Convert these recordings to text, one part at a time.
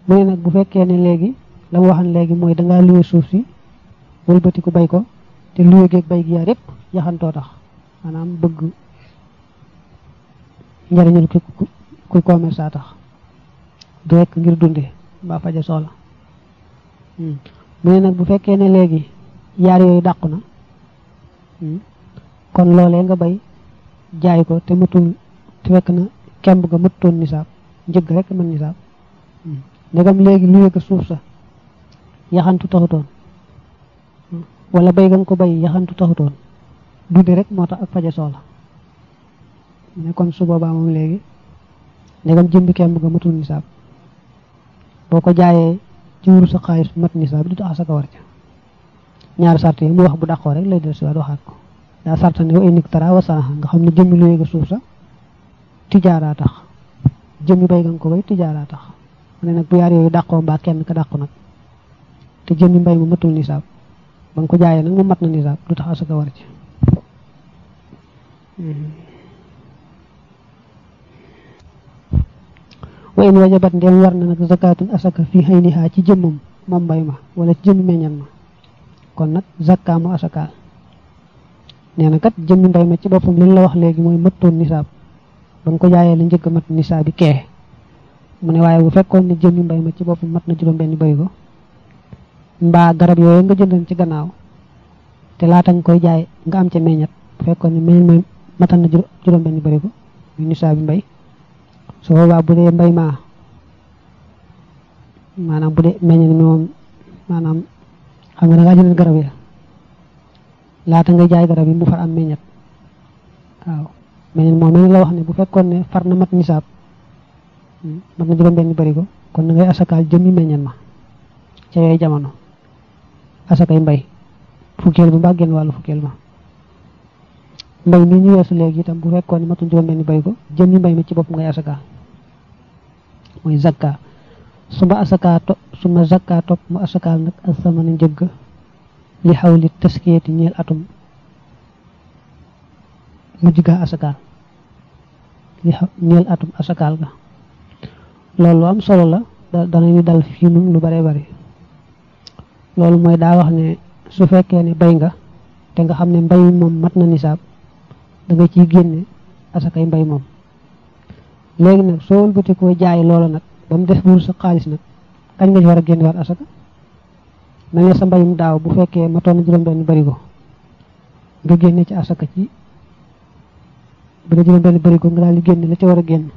mu ne nag bu fekkee ne léegi la mu waxan léegi mooy dangaa luwe suuf si wëlbati ko bay ko te luwe geeg bay gi yaar yépp yaxantoo tax maanaam bëgg njariñul ki kuy commerce a tax du rekk ngir dunde mbaa faja soxla mu ne nag bu fekkee ne léegi yaar yooyu dàqu na kon loolee nga bay jaay ko te matul te fekk na kemb nga mëttoon nisaab njëgg rek mën nisaab ndegam léegi luwe ko suuf sa yaxantu taxutoon wala bay nga ko bay yaxantu taxutoon dunde rek moo tax ak faja soxla mu ne kon su boobaa moom léegi ndegam jëmbi kemb nga matul nisaab boo ko jaayee ci wuru sa xaalis mat nisaab du tax asaka war ca ñaari sart yi mu wax bu dàqoo rek lay del siwaat waxaat ko daa sarta ne wa inik tara wa sanaxa nga xam ne jëmmi lu yéega suuf sa tijaaraa tax jëmmi bay nga ko bay tijaaraa tax mu ne nag bu yaar yooyu dàqoo mbaa kenn ka dàqu nag te jëmmi mbay mu matul nisaab ba nga ko jaayee nag mu mat na nisaab du tax asaka war ci wa in wajabat ndem war na nag zakatun asaka fi hayniha ci jëmmam moom mbay ma wala ci jëmmi meññan ma kon nag zakka mu asakaal nee na kat jëmmi mbay ma ci boppam li la wax léegi mooy mëttoon nisaab ba nga ko jaayee la njëkk mat nisaab bi kee mu ne waaye bu fekkoon ne jëmmi mbay ma ci boppam mat na juróom benn bay ko mbaa garab yooyu nga jëndoon ci gannaaw te laata nga koy jaay nga am ca meññat bu fekkoon ne meññ ma matal na juróom benn bari ko muy nisaab bi mbay su boobaa bu dee mbay maa maanaam bu dee meññat mi moom maanaam xam nga da ngaa jënd garab ya laata nga jaay garab yi mu far am meññat waaw meññat moom mel la wax ne bu fekkoon ne far na mat nisaab mat na juróom benn bari ko kon na ngay asakaal jëmmi meññat ma ca yooyu jamono asakay mbay fukkeel ba mbaa genn wàllu fukkeel ba mbay mi ñu weesu léegi itam bu fekkoon ne matul juróom benn bari ko jëmmi mbay mi ci bopp ngay asakaal mooy zakka suma asaka to suma zakka topp mu asakaal nag asamana njëgg li xawli taskiyati ñeel atum mujj ga asakaal li xaw ñeel atum asakaal ga loolu lu am solo la danañu dal fii nun lu bare bari loolu mooy daa wax ne su fekkee ne bay nga te nga xam ne mbay moom mat na nisaab da nga ciy génne asakay mbay moom léegi nag soo wëlbati koo jaay loola nag ba mu def buur sa xaalis nag kañ nga ci war a génne waat asaka mel ne sa mbayum daaw bu fekkee matoon na juróom benn barigo nga génne ci asaka ci bu ne juróom benn barigo nga daal di génne la ci war a génn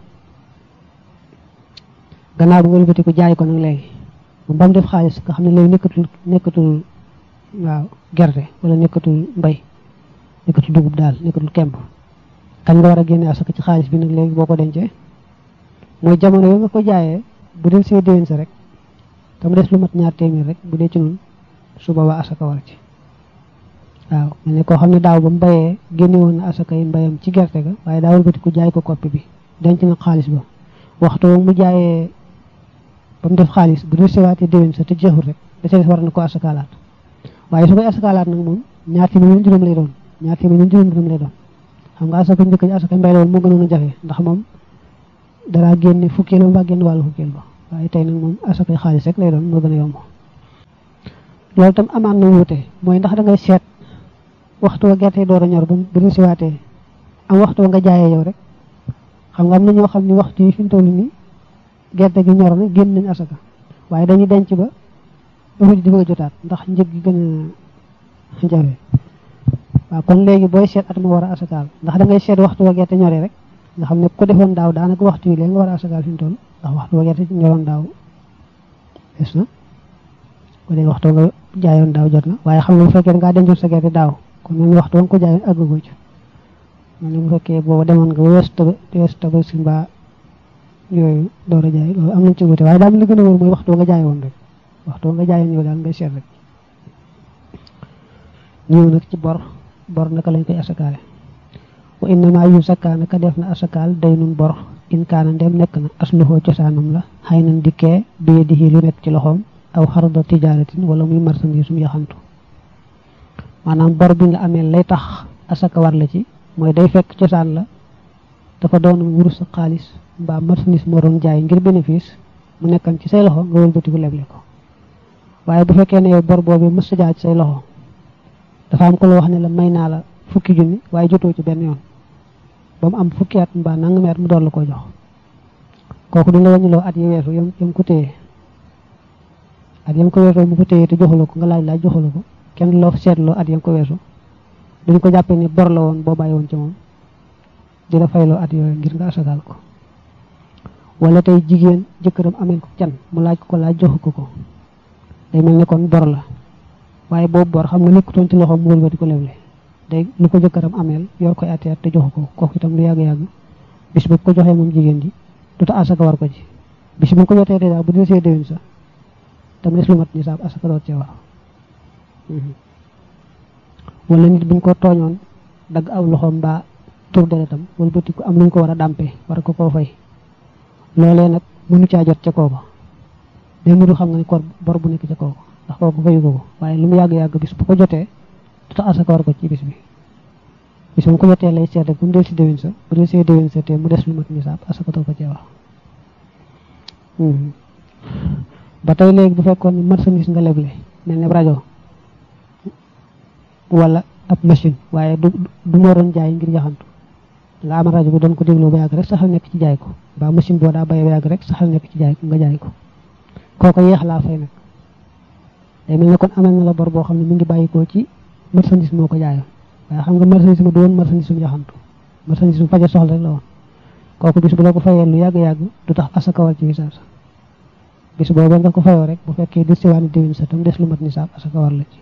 gannaaw bu nga wëlbati ko jaay ko nag léegi ba mu def xaalis nga xam ne léegi nekkatul nekkatul waaw gerte wala nekkatul mbay nekkatul dugub daal nekkatul kemb kañ nga war a génne asaka ci xaalis bi nag léegi boo ko dencee mooy jamono yoo nga ko jaayee bu del see déwén sa rek te mu des lu mat ñaar téeméer rek bu dee ci noonu su boobaa asaka war ci waaw mel ne koo xam ne daaw ba mu bayee génne woon na asaka yi mbayam ci gerte ga waaye daa wëlbati ko jaay ko koppi bi denc na xaalis ba waxtu mu jaayee ba mu def xaalis bu del seewaatee déwén sa te jeexul rek da see war na ko asakaalaat waaye su koy asakaalaat nag moom ñaar téeméer juróom lay doon ñaar téeméer juróom juróom lay doon xam nga asaka njëkk ji asaka mbay la woon moo gënoon a jafe ndax moom dara génne fukkeel ba mbaa génn wàllu fukkeel ba waaye tey nag moom asakay xaalis rek lay doon moo gën a yomb loolu tam amaan na wuute mooy ndax da ngay seet waxtu wa gerte door a ñor ba bu ñu siwaatee am waxtu wa nga jaayee yow rek xam nga am na ñoo xam ni waxtu yi fi mu toll nii gerte gi ñor na génn nañ asaka waaye dañuy denc ba ruuj di bëgg a jotaat ndax njëg gi gën a jafe waaw kon léegi booy seet at ma war a asakaal ndax da ngay seet waxtu wa gerte ñoree rek nga xam ne ko defoon daaw daanaka waxtu yi léegi nga war a asakaal fi mu toll ndax waxtu wa gerte ñoroon daaw des na ko léegi waxtu nga jaayoon daaw jot na waaye xam nga bu fekkee ngaa dencoon sa gerte daaw kon mel ni waxtu wa nga ko jaayoon àggagoo ci mel ni bu fekkee booba demoon nga weesu taba weesu taba si mbaa yooyu door a jaay loolu am nañ ci wute waaye daal li gën a wóor mooy waxtu wa nga jaayoon rek waxtu wa nga jaayoon yow daal ngay seet rek ñëw nag ci bor bor naka lañ koy asakaale wa innama yu sakkaa naka def na asakaal day nun bor in kaana ndem nekk na asluhoo cosaanam la xëy nan dikkee biye di lu nekk ci loxoom aw xarda tijaaratin wala muy marchandise mu yaxantu maanaam bor bi nga amee lay tax asaka war la ci mooy day fekk cosaan la dafa doon wurus sa xaalis mbaa marchandise moo doon jaay ngir bénéfice mu nekkan ci say loxo nga wëlbatiku leble ko waaye bu fekkee ne yow bor boobu mës jaar ci say loxo dafa am ko la wax ne la may naa la fukki junni waaye jotoo ci benn yoon ba mu am fukki at mbaa nangami at mu door la ko jox kooku du la wàññiloo at yi weesu yam yam ko téye at yam ko weesoo mu ko téye te joxula ko nga laaj laaj joxula ko kenn du la seetloo at yam ko weesu duñ ko jàppee ni bor la woon boo bàyyi woon ci moom di la fayloo at yooyu ngir nga asagaal ko wala tey jigéen jëkkëram amel ko can mu laaj ko ko laaj joxu ko ko day mel ni kon bor la waaye boobu bor xam nga nekkutoon ci loxoom mu wëlbati ko leble day lu ko jëkkëram ameel yor koy ati at te joxu ko kooku itam lu yàgg-yàgg bis bu ko joxee moom jigéen ji du ta asaka war ko ci bis bu ko jotee dèjà bu dee see déwén sa tam des lu mat nisaab asaka doot cee war wala nit buñ ko tooñoon dagg aw loxoom mbaa tur deretam wëlbati ko am luñ ko war a dàmpee war ko koo fay loolee nag mënu caa jot ca kooka day mudu xam nga ni kor bor bu nekk ca kooka ndax kooku fayu ko ko waaye lu mu yàgg-yàgg bis bu ko jotee du tax asaka war ko ci bis bi bis bu ko jotee lay seet rek bu mu del si déwén sa bu del see déwén sa te mu des lu mat nisaab asaka doo ko cee wax ba tey léegi bu fekkoon ni marchandise nga leble mel ne rajo wala ab machine waaye du du moo doon jaay ngir yaxantu nga am rajo bi doon ko déglu ba yàgg rek saxal nekk ci jaay ko ba machine boo daa bay ba yàgg rek saxal nekk ci jaay ko nga jaay ko kooko yeex laa fay nag day mel ne kon amal na la bor boo xam ne mi ngi bàyyikoo ci marchandise moo ko jaayoon waaye xam nga marchandise ma du woon marchandise mu yaxantu marchandise mu faje soxla rek la woon kooku bis bu la ko fayee lu yàgg-yàgg du tax asaka war ci nisaab sa bis boobu nga ko fayoo rek bu fekkee dir siwaani déwén sa tam des lu mat nisaab asaka war la ci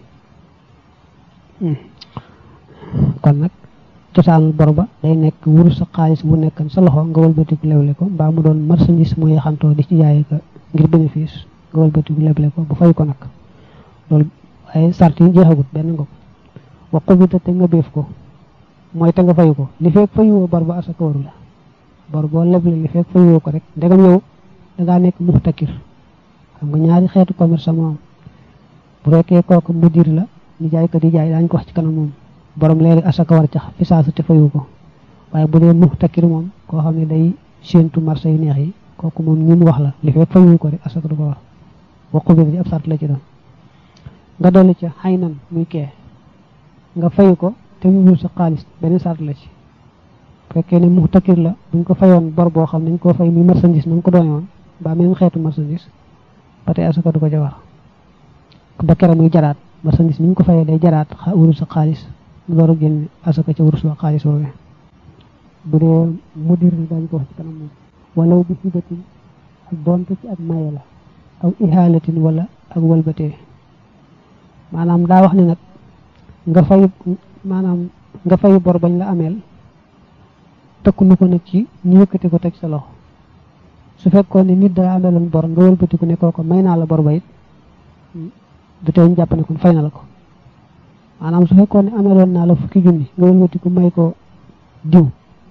kon nag cosaanul bor ba day nekk wurus sa xaalis bu nekkan sa loxo nga wëlbatiku leble ko mbaa mu doon marchandise mu yaxantoo di ci jaay ko ngir bénéfice nga wëlbatiku leble ko bu fay ko nag loolu ay sart yi jeexagut benn nga ko wa xubita te nga béef ko mooy te nga fayu ko li fekk fayuwoo bor ba asaka waru la bor boo leble li fekk fayuwoo ko rek ndegam yow dangaa nekk muxtakir xam nga ñaari xeetu commerce moo am bu fekkee kooku mudir la ñu jaay ko di jaay daañu ko wax ci kanam moom borom léegi asaka war cax fi saasu te fayu ko waaye bu dee muxtakir moom koo xam ne day séentu marché yu neex yi kooku moom ñi mu wax la li fekk fayu ko rek asaka du ko war wa xubita ci ab sart la ci doon nga dolli ca xay nan muy kee nga fayu ko te mu wul sa xaalis beneen sart la ci fekkee ne muxtakir la buñ ko fayoon bor boo xam nañ koo fay muy marchandise na nga ko doone woon ba même xeetu marchandise ba tey asaka du ko ca war ba kere muy jaraat marchandise ni ñu ko fayee day jaraat wurus sa xaalis mu door a génn asaka ca wurus wa xaalis woowee bu dee mudir ni daañu ko wax ci kanam moom walaw bi hibatin ak doonte ci ak maye la aw ihaalatin wala ak walbatee maanaam daa wax ne nag nga fay maanaam nga fay bor bañ la ameel tëkku nu ko nag ci ñu yëkkati ko teg sa loxo su fekkoon ne nit daa ameeloon bor nga wëlbatiku ne kooko may naa la bor ba it du tee ñu jàpp ne kon fay na la ko maanaam su fekkoon ne ameeloon naa la fukki junni nga wëlbatiku may ko diw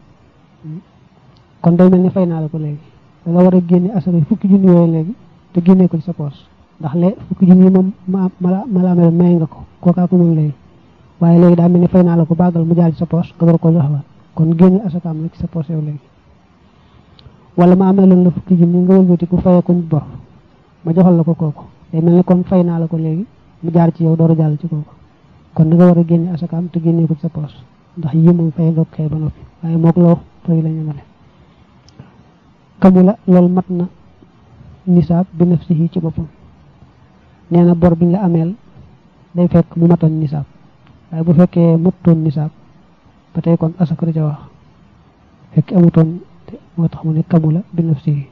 kon day mel ni fay naa la ko léegi da nga war a génne asaka fukki junni yooyu léegi te génnee ko ci sa poos ndax lee fukki junni yi moom ma ma la ameeloon may nga ko kookaa ko moom léegi waaye léegi daa mel ni fay naa la ko bàggal mu jaar ci sa poos nga war ko joxewaat kon génne asakaam la ci sa poos yow léegi wala ma amee loon la fukki junni nga wëlbati ku fayee ko bor ma joxal la ko kooku day mel ni kon fay naa la ko léegi mu jaar ci yow door a jàll ci kooku kon da nga war a génne asakaam te génnee ko ci sa poos ndax yi moom fay nga xëy ba noppi waaye mook loo fay la ñamale kamu la loolu mat na nisaab bi nafsihi ci boppam nee na bor biñ la ameel day fekk mu matoon nisaab waaye bu fekkee matutoon nisaab ba tey kon asaka du ca wax fekk amutoon moo tax mu ne kamula bi nafsihi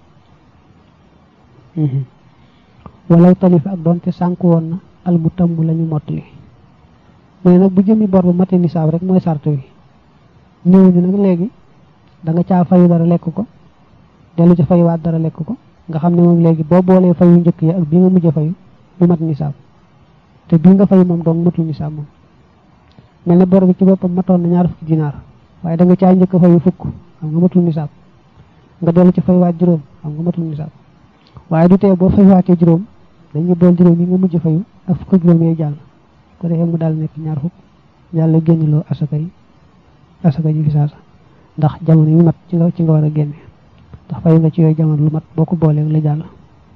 walaw talifa ak doonte sànk woon na al mu tàmm la ñu mottali mu ne nag bu jëmi bor bu mate nisaab rek mooy sart wi néew ñu nag léegi da nga caa fayu dara lekk ko dellu ca fayuwaat dara lekk ko nga xam ne moom léegi boo boolee fayu njëkk yi ak bii nga mujj a fayu du mat nisaab te bii nga fayu moom doon matul nisaab moom mel ne bor bi ci boppam matoon na ñaar fukki dinaar waaye da nga caa njëkk a fayu fukk xam nga matul nisaab nga dellu ci faywaat juróom xam nga matul nisaab waaye du tee boo faywaatee juróom dañuy bool juróom yi nga mujj fayu ak fukk juróom yooyu jàll ko defee mu daal nekk ñaar fukk yàlla génniloo asaka yi asaka ji fi saasa ndax jamono yu mat ci nga ci nga war a génne ndax fayu nga ci yooyu jamono lu mat boo ko boolee la jàll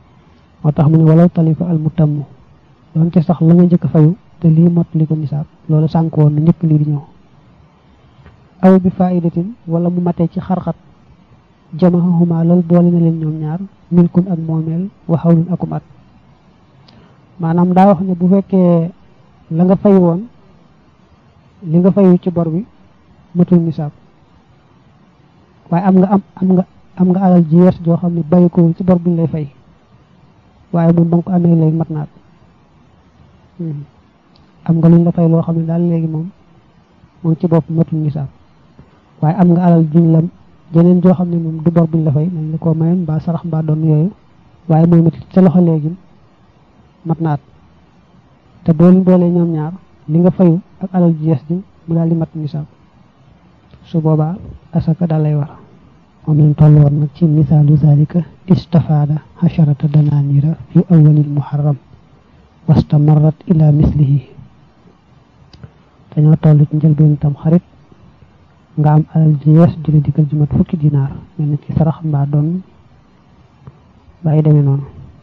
moo tax mu ne walaw talifa al mutammu donte sax la nga njëkk a fayu te lii mottali ko nisaab loolu sànk woon na njëkk lii di ñëw aw bi faidatin wala mu matee ci xarxat jamahahuma loolu boole na leen ñoom ñaar milkun ak moomeel wa xawlun akum at maanaam daa wax ne bu fekkee la nga fay woon li nga fayu ci bor bi matul nisaab waaye am nga am am nga am nga alal ji yees joo xam ne bàyyi ko ci bor buñ lay fay waaye moom ba nga ko amee léegi mat naat am nga luñ la fay loo xam ne daal léegi moom moom ci bopp matul nisaab waaye am nga alal juñ la jeneen joo xam ne moom du bor buñ la fay nañ la koo mayoon mbaa sarax mbaa doon yooyu waaye moom it sa loxo léegi mat naat te boo leen boolee ñoom ñaar li nga fayu ak alal ji yees ji mu daal di mat nisaab su boobaa asaka daal lay war moom lañ toll woon nag ci misaalu zalika istafaada xasharata danaanira fi awalil muharram wastamarrat ila mislihi dañoo toll ci njëlbeen tam xarit nga am alal ji yees ju la dikkal ju mat fukki dinaar mel na ci sarax mbaa doon bàyyi demee noonu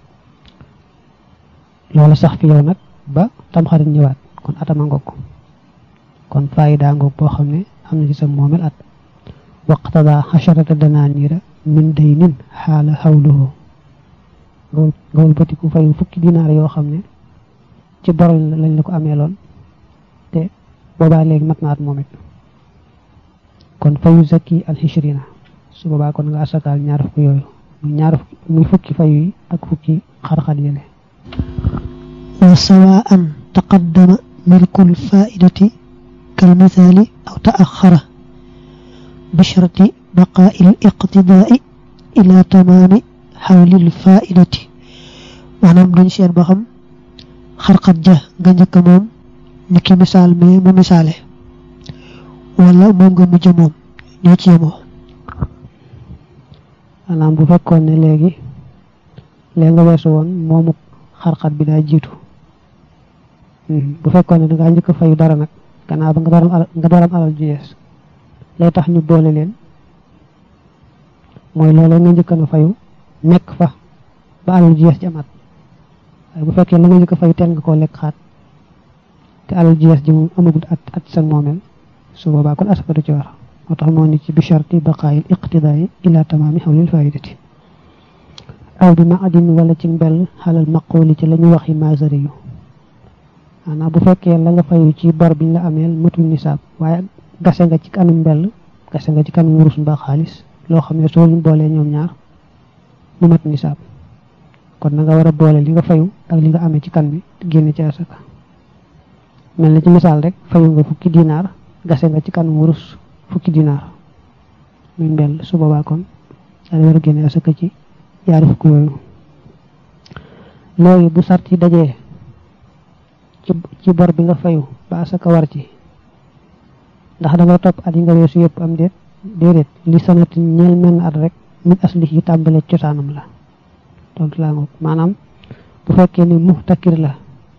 loolu sax fi yow nag ba tam xarit ñëwaat kon atama ngoog kon faayida ngoog boo xam ne am na ci sa moomel at waqtada xasharata danaanira min daynin xaala xawluhu nga wëlbatiku fayu fukki dinaar yoo xam ne ci bor lañ la ko ameeloon te boobaa léegi mat naat moom it kon fayu zakki alxishrina su boobaa kon nga asakaal ñaar fukki yooyu muy ñaar fukki muy fukki fayu yi ak fukki xarxat yële wa sawaan taqaddama milkul faidati kal misaali aw taaxara bisharti baqaa'i l iqtidaai ila tamaami xawlil faidati maanaam duñ seet ba xam xarxat ja nga njëkk moom ni ki misaal mais mu misaale wala moom nga mujj moom ñoo ci yemoo maanaam bu fekkoon ne léegi léegi nga weesu woon moomu xarxat bi daa jiitu bu fekkoon ne dangaa njëkk a fayu dara nag gannaaw ba nga dooram alal nga dooram alal ju yees lay tax ñu boole leen mooy loolu nga njëkk na fayu nekk fa ba alal ju yees ji amaat waaye bu fekkee la nga njëkk a fayu teel nga koo lekk xaat te alal ju yees ji moom amagul at at sa moomeel su boobaa kon asaka du ci war moo tax moo ni ci bi sharti baqaayil iqtidaai ila tamaami xawlil faidati aw bi ma adin wala ci mbell xalal maqooli ci la ñu waxi masari yu maanaam bu fekkee la nga fayu ci bor biñ la ameel matul nisaab waaye gase nga ci kanam mbell gase nga ci kanam wurus mbaa xaalis loo xam ne soo leen boolee ñoom ñaar mu mat nisaab kon na nga war a boole li nga fayu ak li nga amee ci kan bi génne ci asaka mel na ci misaal rek fayu nga fukki dinaar gase nga ci kanam wurus fukki dinaar muy mbell su boobaa kon daal war a génne asaka ci yaari fukki yooyu léegi bu sart yi dajee ci ci bor bi nga fayu ba asaka war ci ndax da nga topp at yi nga weesu yëpp am déet déedéet li sanati ñeel menn at rek min asli yi tàmbale cosaanam la tontu laa ngoog maanaam bu fekkee ni muhtakir la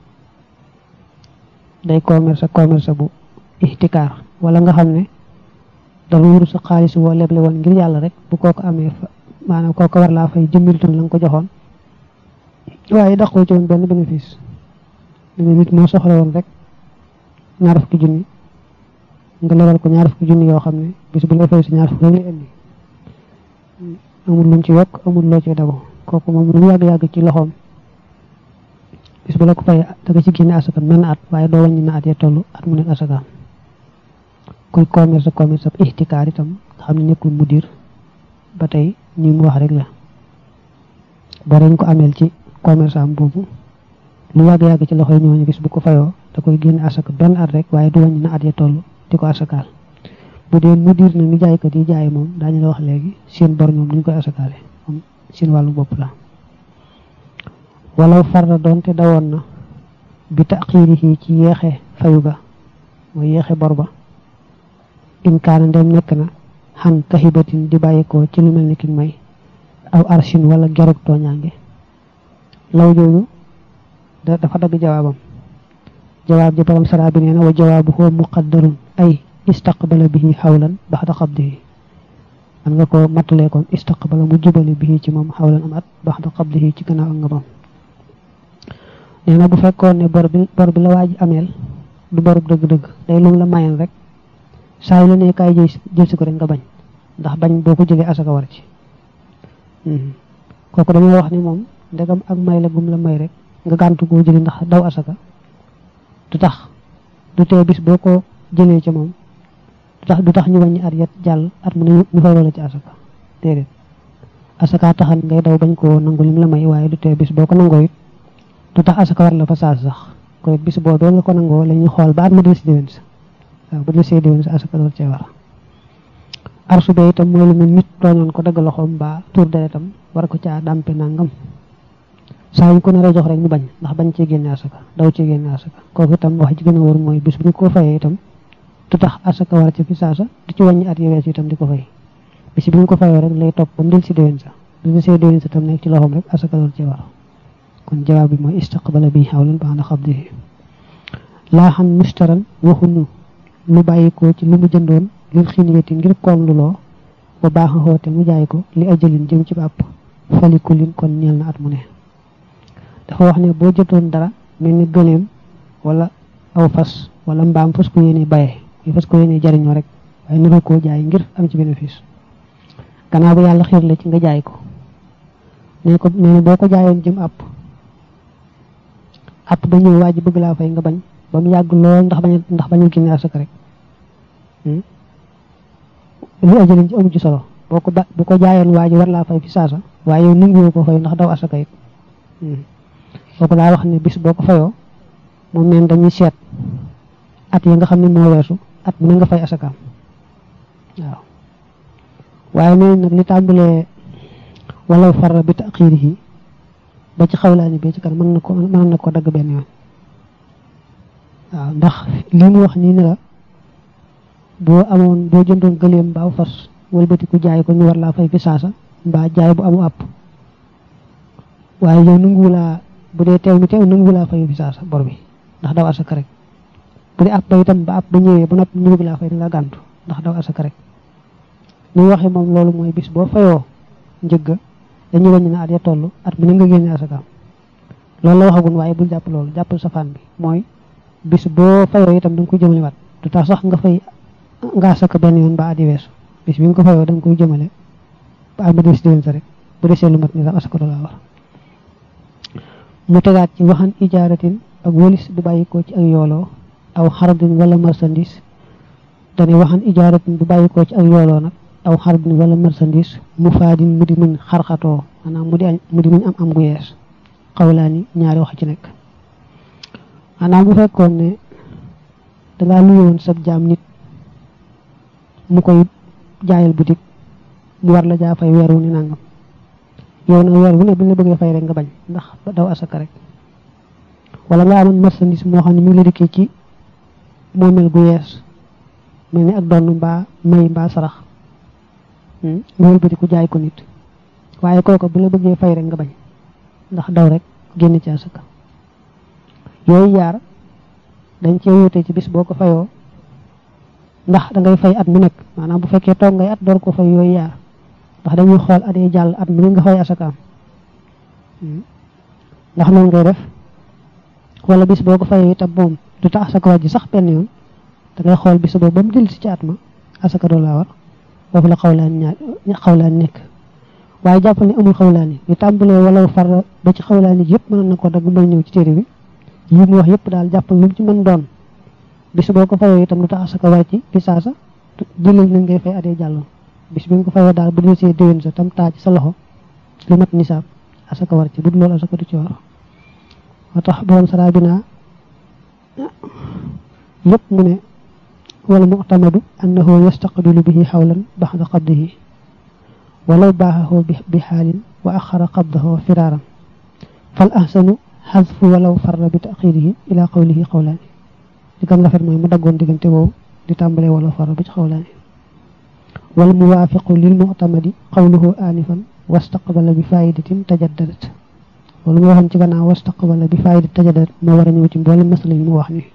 day commerce commerce bu ihtikaar wala nga xam ne dafa wuru sa xaalis woo leble woon ngir yàlla rek bu kooko amee fa maanaam kooko war laa fay jëmmiltoon la nga ko joxoon waaye daqoo ci woon benn bénéfice danga nit moo soxla woon rek ñaar fukki junni nga lebal ko ñaar fukki junni yoo xam ne bis bu lay fay si ñaar fukki rek lay indi amul luñ ci yokk amul loo ci dago kooku moom lu yàgg-yàgg ci loxoom bis bu la ko fay da nga ci génne asaka menn at waaye doo wàññi na at ya toll at mu nekk asakaam kuy commerce commerce ab ihtikaar itam nga xam ne nekkul mudir ba tey ñi mu wax rek la boo dañ ko ameel ci commerce am boobu lu yàgg-yàgg ci loxoy ñooñu bis bu ko fayoo da koy génne asaka benn at rek waaye du wàññi na at ya toll di ko asakaal bu dee mudir na ni jaaykat yi jaay moom daañu la wax léegi seen bor ñoom duñ koy asakaale moom seen wàllu bopp la walaw farda doonte dawoon na bi taxiirihi ci yeexe fayu ga mooy yeexe bor ba in kaana ndem nekk na xan kaxibatin di bàyyikoo ci lu mel ni ki may aw arshin wala gerug tooñaange law jooju dafa dagg jawaabam jawaab ji borom saraa bi nee na wa jawaabu huwa muqaddarun ay istaqbala bihi xawlan baxda qabdihi man nga ko mattalee kon istaqbala mu jubale bihi ci moom xawlan am at baxda qabdihi ci gannaaw ak ngabam nee na bu fekkoon ne bor bi bor bi la waaj ameel du borub dëgg-dëgg day lum la mayen rek saa yu la ne kaay jël jël si ko rek nga bañ ndax bañ boo ko jëlee asaka war ci kooku dañoo wax ni moom ndegam ak may la gum la may rek nga gàntu koo jëli ndax daw asaka du tax du tee bis boo ko jëlee ca moom du tax du tax ñu wàññi at yet jàll at mu ne ñu fay loola ci asaka déedéet asaka taxan ngay daw bañ koo nangu lim la may waaye du tee bis boo ko nangoo it du tax asaka war la fa saas sax koy bis boobee nga ko nangoo la ñuy xool ba at ma del si déwén sa waaw bu del see déwén sa asaka door cee war arsu be itam mooy lu mel nit tooñoon ko dagg loxoom mbaa tur deretam war ko caa dàmpe nangam saa ñu ko naree jox rek mu bañ ndax bañ cee génne asaka daw cee génne asaka kooku itam wax ji gën a wóor mooy bis bu ñu ko fayee itam du tax asaka war ci fi saasa du ci wàññi at yewees itam di ko fay bis bu ñu ko fayoo rek lay topp ba mu del si déwén sa bu del see déwén sa tam nekk ci loxoom rek asaka door cee war kon jawaab bi mooy istaqbala bi xawlan ba'da qabdihi laa xam mustaran waxuñu lu bàyyi ko ci lu mu jëndoon lil xiniyati ngir koom lu loo ba baax a xoote mu jaay ko li ajalin jëm ci bàpp falikulin kon ñeel na at mu ne dafa wax ne boo jotoon dara mel ni gëleem wala aw fas wala mbaam fas ko yéene baye yi fas ko yéene jariñoo rek waaye nuru koo jaay ngir am ci bénéfice gannaaw ba yàlla xiir la ci nga jaay ko nee ko nee na boo ko jaayoon jëm àpp àpp ba ñëw waa ji bëgg laa fay nga bañ ba mu yàgg lool ndax bañ ndax bañu génne asaka rek lu ajalin ci amu ci solo boo ko ba bu ko jaayoon waa ji war laa fay fi saasa waaye yow nanguwoo ko fay ndax daw asaka it kooku daa wax ne bis boo ko fayoo moom neen dañuy seet at yi nga xam ne moo weesu at mu ne nga fay asakaam waaw waaye nee nag li tàmbalee walaw farra bi taxiirihi ba ci xawlaani bi ci kan mën na ko mën na ko dagg benn yoon waaw ndax li mu wax nii ne la boo amoon boo jëndoon gëleem mbaa fas wëlbati ku jaay ko ñu war laa fay fi saasa mbaa jaay bu amu àpp waaye yow nanguwu laa bu dee teew mi teew nanguwu laa fay fi saasa bor bi ndax daw asaka rek bu dee àpp ba itam ba àpp ba ñëwee ba noppi ñu bëgg laa fay da nga gàntu ndax daw asaka rek li ñu waxee moom loolu mooy bis boo fayoo njëgga dañuy wàññi na at ya toll at mu ne nga génne asaka loolu la waxagun waaye bul jàpp loolu jàppal safaan bi mooy bis boo fayoo itam da nga koy jëmale waat du tax sax nga fay nga asaka benn yoon ba at yi weesu bis bi nga ko fayoo da nga koy jëmale ba at ba des déwén sa rek bu desee lu mat ni sax asaka laa war mu tegaat ci waxan ijaaratin ak wëlis bu bàyyi ko ci ak yooloo aw xardin wala marchandise dane waxan ijaaratin bu bàyyi ko ci ak yooloo nag aw xardin wala marchandise mu faadin mu di muñ xarxatoo maanaam mu di añ mu di muñ am am gu yees xawlaani ñaari wax ci nekk maanaam bu fekkoon ne dangaa luyoon sab jaam nit mu koy jaayal boutique mu war la jaa fay weer wu ni nangam yow nag weer wu ne buñ la bëggee fay rek nga bañ ndax daw asaka rek wala nga amoon marchandise moo xam ne mi ngi la dikkee ci moomel gu yees mel ni ak donn mbaa may mbaa sarax nga wëlbati ku jaay ko nit waaye kooka bu la bëggee fay rek nga bañ ndax daw rek génn ci asaka yooyu yaar dañ cee wutee ci bis boo ko fayoo ndax da ngay fay at mu nekk maanaam bu fekkee toog ngay at door ko fay yooyu yaar ndax dañuy xool at yi jàll at mu ne nga fay asakaam ndax noonu ngay def wala bis boo ko fayoo itam moom du tax asaka wàjji sax benn yoon da ngay xool bis boobu ba mu dellu si ci at ma asaka doo laa war foofu la xawlaan ñaar xawlaan nekk waaye jàppal ne amul xawlaan yi ñu tàmbalee wala far ba ci xawlaan yi yëpp mën na ko dagg mbay ñëw ci téere bi yi mu wax yëpp daal jàppal lu mu ci mën doon bis boo ko fayoo itam lu tax asaka war ci fi saasa jëlal nañ ngay fay adee jàll bis bi nga ko fayoo daal bu dee see déwén sa tam taa ci sa loxo lu mat nisaab asaka war ci bu dul loolu asaka du ci war moo tax borom saraa bi naa yëpp mu ne wala mu'tamadu annahu yastaqbilu bihi xawlan baxda qabdihi walaw baaxahu bi xaalin wa axara qabdahu firaaran fal ahsanu xasfu walaw farra bi taxirihi ila qawlihi xawlaani li gën rafet mooy mu daggoon diggante boobu di tàmbalee walaw farra bi ci xawlaani wal muwaafiqu lil mu'tamadi qawluhu aanifan wastaqbala bi faayidatin tajaddadat loolu mu waxoon ci gannaaw wastaqbala bi faayidatin tajaddadat moo war a ñëw ci mboolem masala yi mu wax ni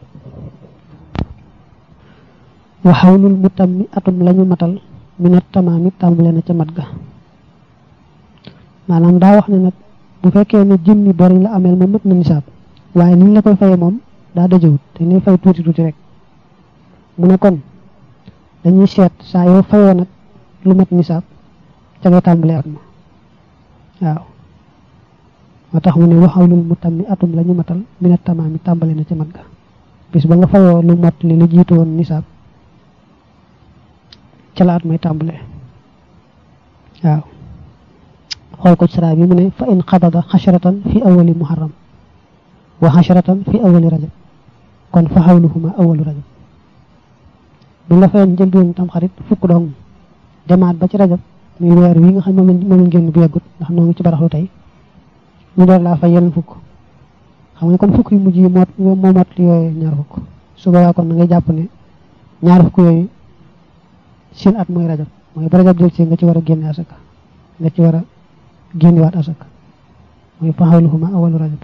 wa xawlul mu tammi atum lañu matal minat tamaami tàmbale na ca mat ga maanaam daa wax ne nag bu fekkee ne jëmmi bor yi la ameel ma mat na nisaab waaye ni ñu la koy fayee moom daa dajewut te ni fay tuuti tuuti rek mu ne kon dañuy seet saa yoo fayoo nag lu mat nisaab ca ngay tàmbalee at ma waaw moo tax mu ne waxawlul mu tam mi atum la ñu matal minat tamaam mi tàmbale na ca mat ga bis ba nga fayoo lu mot li lu jiitu woon nisaab ca la at may tàmbalee waaw xool ko ci saraa bi mu ne fa in xabada xasharatan fi awali muharram wa xasharatan fi awali rajab kon fa xawluhuma awalu rajab bi la fayoon njëlbéen tam xarit fukk dong demaat ba ci rajab muy weer wi nga xam moom moom lañ génn bu yeggut ndax noo ngi ci baraxlu tey ñu door laa fay yeneen fukk xam nga kon fukk yu mujj yi moo moo mot yooyu ñaar fukk su boobaa kon na ngay jàpp ne ñaar fukk yooyu seen at mooy rajab mooy ba rajab jël ci nga ci war a génne asaka nga ci war a génnewaat asaka mooy fa xawluhuma awalu rajab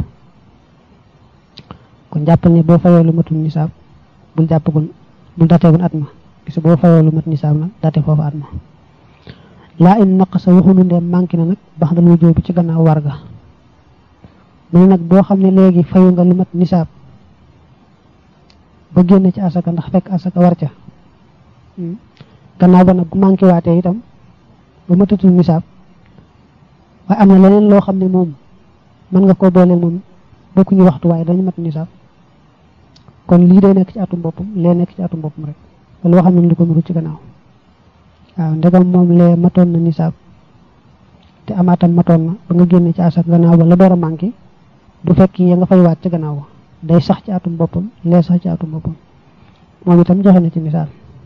kon jàppal ne boo fayoo lu matul nisaab bul jàppagul bul dateegul at ma bis boo fayoo lu mat nisaab nag date foofu at ma laa in naqasa waxunu ndeem manqué na nag bax dal wujjoo bi ci gannaaw warga mu ne nag boo xam ne léegi fayu nga lu mat nisaab ba génn ci asaka ndax fekk asaka war ca gannaaw ba nag bu manqué waatee itam ba matatul nisaab waaye am na leneen loo xam ne moom mën nga koo booleel moom bokkuñu waxtu waaye dañu mat nisaab kon lii day nekk ci atum boppam lee nekk ci atum boppam rek loolu waxam nañ lu ko nuru ci gannaaw waaw ndegam moom lee matoon na nisaab te amaatam matoon na ba nga génne ci asaka gannaaw ba la door a manqué du fekk ya nga fay waat ci gannaaw ba day sax ci atum boppam lee sax ci atum boppam moom itam joxe na ci misaal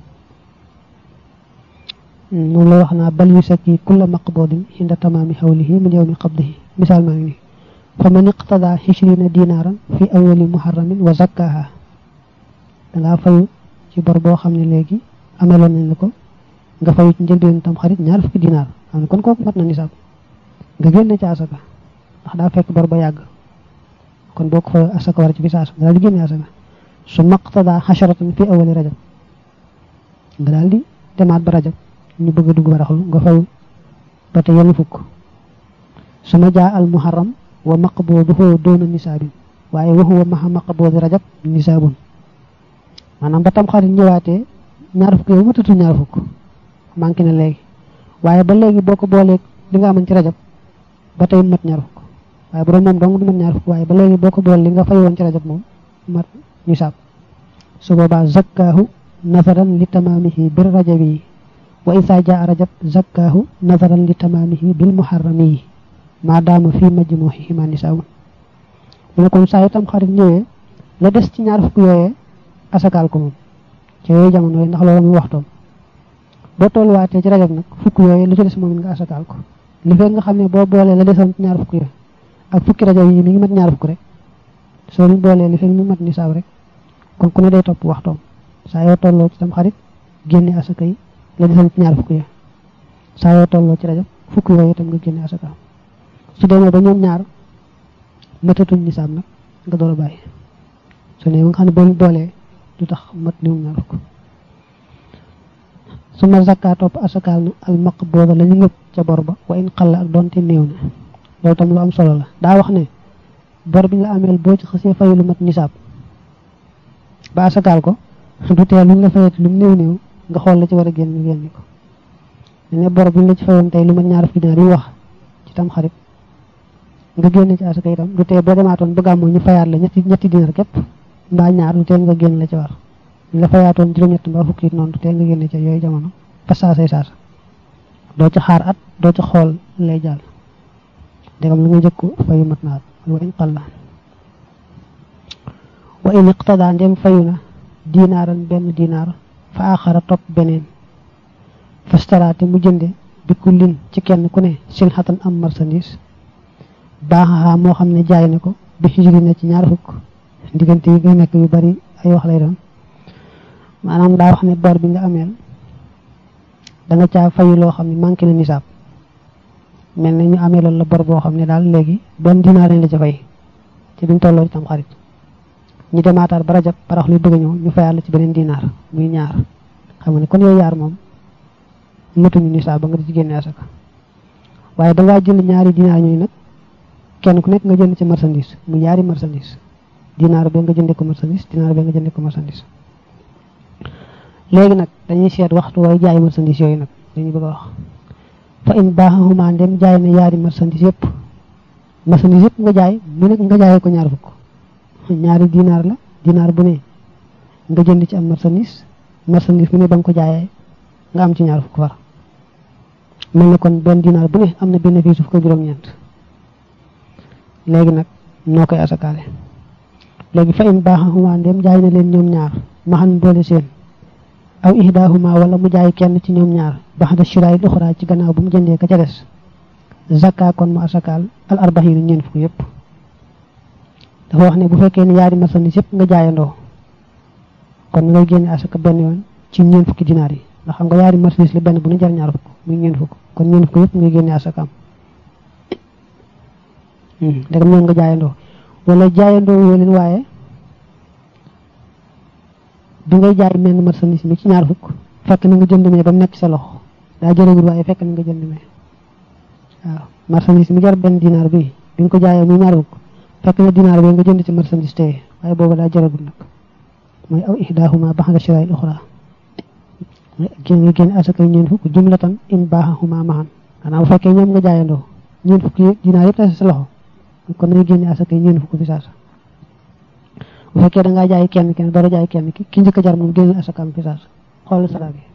moom la wax naa bal yu sakki kulla maqbudin inda tamaami xawlihi min yawmi qabdihi misaal maa ngi nii fa man iqtada xishrina dinaaran fi awali muharramin wa zakkaha dangaa fayu ci bor boo xam ne léegi ameloon nañ la ko nga fayu ci njëlbeen tam xarit ñaar fukki dinaar xam ne kon kooku mat na nisaab nga génne ci asaka ndax daa fekk bor ba yàgg kon boo ko fayu asaka war ci fi saasa nga daal di génne asaka su maqtada xasharatan fi awali rajab nga daal di demaat ba rajab ñu bëgg a dugg baraxlu nga fayu ba te yenn fukk su ma jaa al muharram wa maqbuduhu doona nisaabin waaye wa huwa maxa maqbudi rajab nisaabun maanaam ba tam xarit ñëwaatee ñaar fukk yow matatu ñaar fukk manqué na léegi waaye ba léegi boo ko booleeg li nga amoon ci rajab ba tey mat ñaar fukk waaye bu doon moom dong du mat ñaar fukk waaye ba léegi boo ko boole li nga fay woon ci rajab moom mat nisaab su boobaa zakkaahu nazaran li tamaamihi bir rajabi wa isa jaa rajab zakkaahu nazaran li tamaamihi bil muharrami maadaama fii majmuuhi ma nisaabun mu ne kon saa yu tam xarit ñëwee la des ci ñaar fukk yooyee asakaal ko moom ci yooyu jamono yooyu ndax loolu muy waxtoom boo tolluwaatee ci rajab nag fukk yooyu lu ci des moom it nga asakaal ko li fekk nga xam ne boo boolee la desoon ci ñaar fukk yooyu ak fukki rajab yi mi ngi mat ñaar fukk rek soo leen boolee li fekk mu mat nisaab rek kon ku ne day topp waxtoom saa yoo tolloo ci tam xarit génne asaka yi la desoon ci ñaar fukk yooyu saa yoo tolloo ci rajab fukk yooyu itam nga génne asaka su demee ba ñoom ñaar matatuñ nisaab nag nga door a bàyyi su ne nga xam ne boo boolee du tax mat limu ñaar fukk su ma zakka topp asakaal na al maqbooda la ñu ngëpp ca bor ba wa in xalla ak doonte néew na loolu tam lu am solo la daa wax ne bor bi nga ameel boo ci xasee fayu lu mat nisaab ba asakaal ko du tee luñ la fayati lu mu néew néew nga xool la ci war a génn génn ko ne bor bi la ci fayoon tey lu mat ñaar fukki dinaar yi wax ci tam xarit nga génn ci asaka itam du tee boo demaatoon ba gàmmoo ñu fayaat la ñetti ñetti dinaar képp mbaa ñaar du tee nga génn la ci war ñu la fayaatoon juróom-ñett mbaa fukki it noonu du tee nga génn ci yooyu jamono fa saasay saasa doo ci xaar at doo ci xool lay jàll ndegam lu nga jëkku fayu mat naat wa in qalla wa in iqtada ndem fayu na dinaaran benn dinaar fa axara topp beneen fastaraate mu jënde bi kullin ci kenn ku ne silxatan am marchandise baaxaxaa moo xam ne jaay na ko bi xijri na ci ñaar fukk diggante yi nga nekk yu bari ay wax lay doon maanaam daa wax ne bor bi nga ameel da nga caa fayu loo xam ne manqué na nisaab mel ne ñu amee loolu la bor boo xam ne daal léegi benn dinaar lañ la ca fay ci biñ tolloo ci tam xarit ñu demaataat ba rajab parax luy bëgg a ñëw ñu fayaat la ci beneen dinaar muy ñaar xam nga ne kon yooyu yaar moom matuñu nisaab ba nga di ci génne asaka waaye dangaa jënd ñaari dinaar ñooyu nag kenn ku nekk nga jënd ci marchandise mu ñaari marchandise dinaar bee nga jëndee ko marchandise dinaar bee nga jëndee ko marchandise léegi nag dañuy seet waxtu way jaay marchandise yooyu nag dañuy bëgg a wax fa in baaxahuma ndem jaay na yaari marchandise yëpp marchandise yëpp nga jaay mu nekk nga jaayee ko ñaar fukk ñaari dinaar la dinaar bu ne nga jënd ci am marchandise marchandise mu ne ba nga ko jaayee nga am ci ñaar fukk far mel ne kon benn dinaar bu ne am na bénéfice fukk juróom-ñeent léegi nag noo koy asakaale léegi fa in baaxahuma ndem jaay na leen ñoom ñaar maxan boole seen aw ihdaahuma wala mu jaay kenn ci ñoom ñaar baxda shiraay uxra ci gannaaw bu mu jëndee ka ca des zakka kon mu asakaal al arbaxiinu ñeent fukk yëpp dafa wax ne bu fekkee ne yaari marchandise yëpp nga jaayandoo kon ngay génne asaka benn yoon ci ñeent fukki dinaar yi ndax xam nga yaari marchandise la benn bu ne jar ñaar fukk muy ñeent fukk kon ñeent fukk yëpp ngay génne asakaam ndegam ñoom nga jaayandoo wala jaayandoo yoo leen waaye bi ngay jaay menn marchandise mi ci ñaar fukk fekk na nga jënd mee ba mu nekk sa loxo daa jërëgul waaye fekk na nga jënd mee waaw marchandise mi jar benn dinaar bi bi nga ko jaayee muy ñaar fukk fekk na dinaar bi nga jënd ci marchandise tey waaye boobu daa jërëgul nag mooy aw ihdaahuma baxda shiraay uxra mooy génn nga génn asakay ñeent fukk jumlatan in baaxahuma maxan xanaa bu fekkee ñoom nga jaayandoo ñeent fukk dinaar yëpp sa loxo kon ngay génne asakay ñeent fukk fi saasa bu fekkee da ngaa jaay kenn kenn dara jaay kenn ki ki njëkk a jar moom génne asakaam fi saasa xoolal sara bi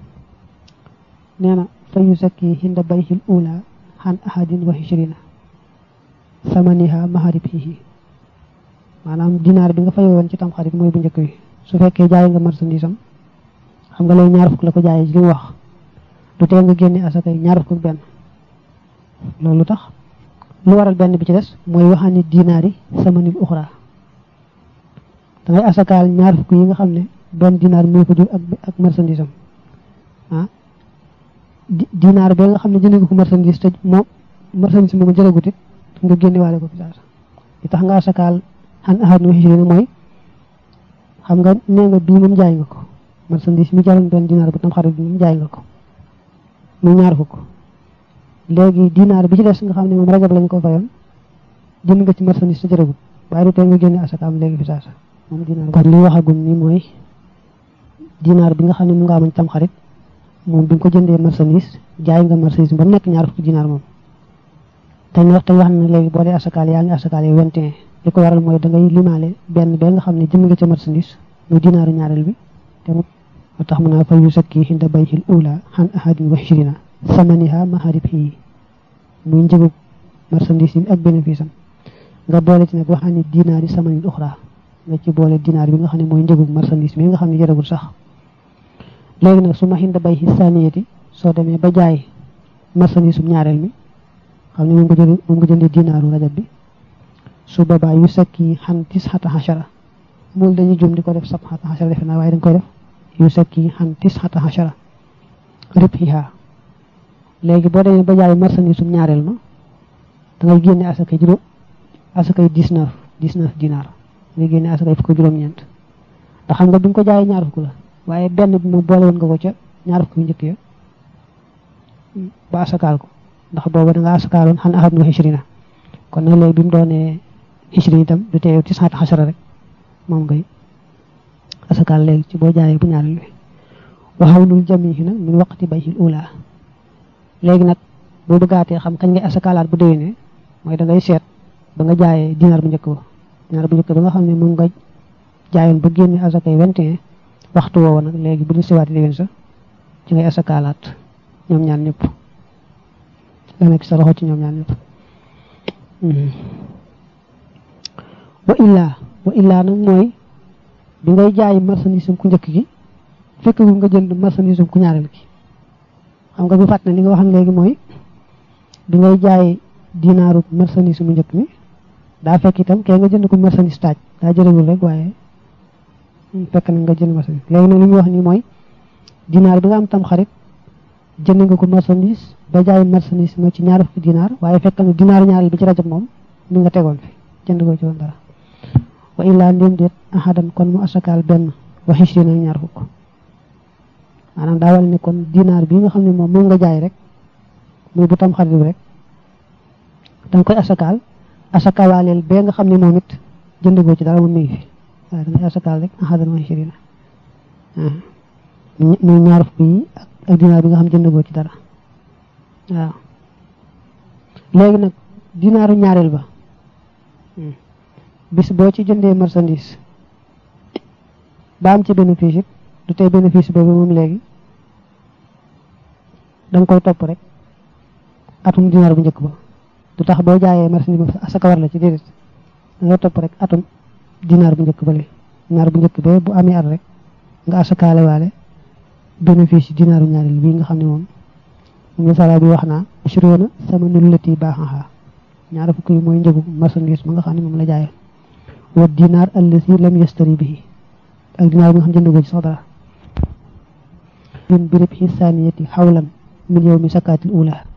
nee na fa yu sakki hinda bayhil ula xan ahadin wa hichrina samaniha maharibihi maanaam dinaar bi nga fay woon ci tam xarit mooy bu njëkk bi su fekkee jaay nga marchandise am xam nga lay ñaar fukk la ko jaayee ci li mu wax du tee nga génne asakay ñaar fukk benn loolu tax lu waral benn bi ci des mooy waxaani dinaar yi samanil uxra dangay asakaal ñaar fukk yi nga xam ne benn dinaar moo ko jur ak ak marchandise am ah dinaar bee nga xam ne jënd nga ko marchandise te moom marchandise moom jëlagut it nga génne waale ko fi saasa li tax nga asakaal xan ahad nu xisri mooy xam nga nee nga bii moom jaay nga ko marchandise mi jaroon benn dinaar bu tam xarit bi moom jaay nga ko muy ñaar fukk léegi dinaar bi ci des nga xam ne moom rajab lañ ko fayoon jënd nga ci marchandise te jëlagut waaye du tee nga génne asakaam léegi fi saasa moom dinaar kon li waxagum ni mooy dinaar bi nga xam ne mu nga amañ tam xarit moom bi nga ko jëndee marchandise jaay nga marchandise ba mu nekk ñaar fukki dinaar moom te ñu wax te wax na léegi boo dee asakaal yaa ngi asakaal yi vingt et un li ko waral mooy da ngay limaale benn bee nga xam ne jënd nga ca marchandise muy dinaaru ñaareel bi te mu tax mu naa fa yu sakki hinda bayhil ula xan ahadin wa hichrina samaniha maharib yi muy njëgu marchandise yi ak bénéfice am nga boole ci nag waxaan ni dinaar yi samanin uxra nga ci boole dinaar bi nga xam ne mooy njëgu marchandise mi nga xam ne jaragul sax léegi nag su ma hinda bay saniyati soo demee ba jaay marchandise um ñaareel mi xam ne moom nga jënd moom nga jëndee dinaaru rajab bi su boobaa yu sakki xan tis xata xachara mool dañuy jum di ko def sab xata xachara defe naa waaye dañ koy def yu sakki xan tis xata xachara rib xiha léegi boo demee ba jaay marchandise um ñaareel ma da ngay génne asakay juróom asakay dix-neuf dix-neuf dinaar ngay génne asakay fukk juróom-ñeent ndax xam nga bi nga ko jaayee ñaar fukk la waaye benn bi moom boole woon nga ko ca ñaar fukk yu njëkk ya ba asakaal ko ndax booba da nga asakaaloon xan ahad nu xishrina kon nag léegi bi mu doonee xishrina itam du tee ci saat xasara rek moom ngay asakaal léegi ci boo jaayee bu ñaareel bi waxawlul jamihi nag min waqti bayhil ula léegi nag boo bëggaatee xam kañ ngay asakaalaat bu déwénee mooy da ngay seet ba nga jaayee dinaar bu njëkk ba dinaar bu njëkk ba nga xam ne moom nga jaayoon ba génne asakay vingt et un waxtu woowa nag léegi bu ñu siwaati déwén sa ci ngay asakaalaat ñoom ñaan ñëpp la nekk sa loxo ci ñoom ñaan ñëpp wa illaa wa illaa nag mooy bi ngay jaay marchandise ku njëkk gi fekk nga jënd marchandise ku ñaareel gi xam nga bu fàtt ne li nga waxam léegi mooy bi ngay jaay dinaaru marchandise mu njëkk mi daa fekk itam kee nga jënd ko marchandise taaj daa jërëgul rek waaye fekk na nga jënd marchandise léegi nag li ñu wax ni mooy dinaar bi nga am tam xarit jënd nga ko marchandise ba jaay marchandise moo ci ñaar fukki dinaar waaye fekk na dinaar ñaareel bi ci rajab moom mi nga tegoon fi jënd ko ci woon dara wa illaa ndéem déet ahadan kon mu asakaal benn wa xishrina ñaar fukk maanaam daa wal ne kon dinaar bi nga xam ne moom moom nga jaay rek muy bu tam xarit bi rek danga koy asakaal asakaalaaleel bee nga xam ne moom it jënd goo ci dara moom mi ngi fi waaye da ngay asakaal rek axadan wa ishirina muy ñaar fukk yi ak dinaar bi nga xam jënd goo ci dara waaw léegi nag dinaaru ñaareel ba bis boo ci jëndee marchandise ba am ci bénéfice it du tey bénéfice boobu moom léegi da nga koy topp rek atum dinaar bu njëkk ba du tax boo jaayee marchandise ba asaka war la ci déedéet da nga topp rek atum dinaar bu njëkk ba le dinaar bu njëkk ba bu amee at rek nga asakaale waale bénéfice dinaaru ñaareel bii nga xam ne moom moom la sala bi wax naa ashuroona sama nullati baaxaxaa ñaar fukk yi mooy njëgu marchandise ba nga xam ne moom la jaayee wa dinaar allasi lam yastari bihi ak dinaar bi nga xam jënd ko ci sax dara min birib xisaaniyati xawlan min yow mi sakaatil ula